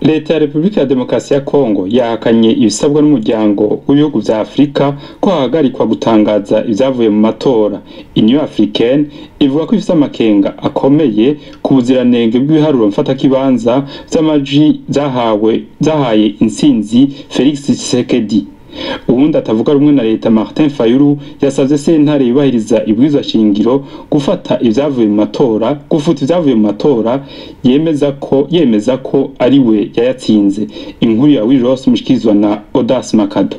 leta ya repubulika ya demokarasi ya kongo yahakanye ibisabwa n'umuryango w'ibihugu vya afurika ko hahagarikwa gutangaza ivyavuye mu matora union africaine ivuga ko ifise amakenga akomeye ku buziranenge bw'ibiharuro mfatakibanza vy'amaji vyahawe vyahaye intsinzi felix tshisekedi uwundi atavuga rumwe na leta martin fayulu yasavye sentare yubahiriza ibwirizwa shingiro gufata ivyavuye mu matora gufuta ivyavuye mu matora yemeza ko yemeza ko ari we yayatsinze inkuru ya wiros mushikirizwa na odas makado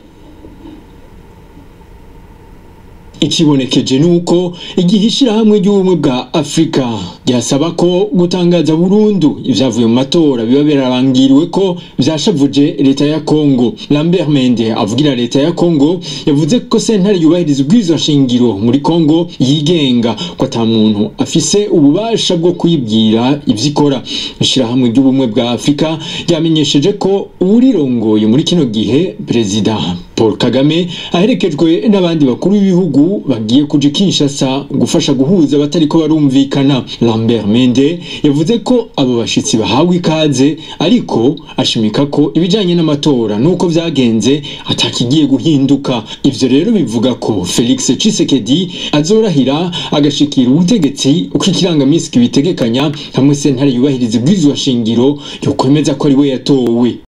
ikibonekeje nuko igihe ishirahamwe ry'ubumwe bwa afurika ryasaba ko gutangaza burundu ivyavuye mu matora biba birarangiriwe ko vyashavuje leta ya kongo lambert mende avugira leta ya kongo yavuze ko sentare yubahiriza ubwirizwa shingiro muri kongo yigenga ko ata muntu afise ububasha bwo kwibwira ivyo ikora ishirahamwe ry'ubumwe bwa afurika ryamenyesheje ko uwurirongoye muri kino gihe perezida paul kagame aherekejwe n'abandi bakuru b'ibihugu bagiye kuja kinshasa gufasha guhuza abatariko barumvikana lambert mende yavuze ko abo bashitsi bahawe ikaze ariko ashimika ko ibijanye n'amatora n'uko vyagenze atakigiye guhinduka ivyo rero bivuga ko felix cisekedi azorahira agashikira ubutegetsi uko ikirangamisi kibitegekanya hamwe sentare yubahiriza ibwirizwa shingiro yokwemeza ko ari we yatowe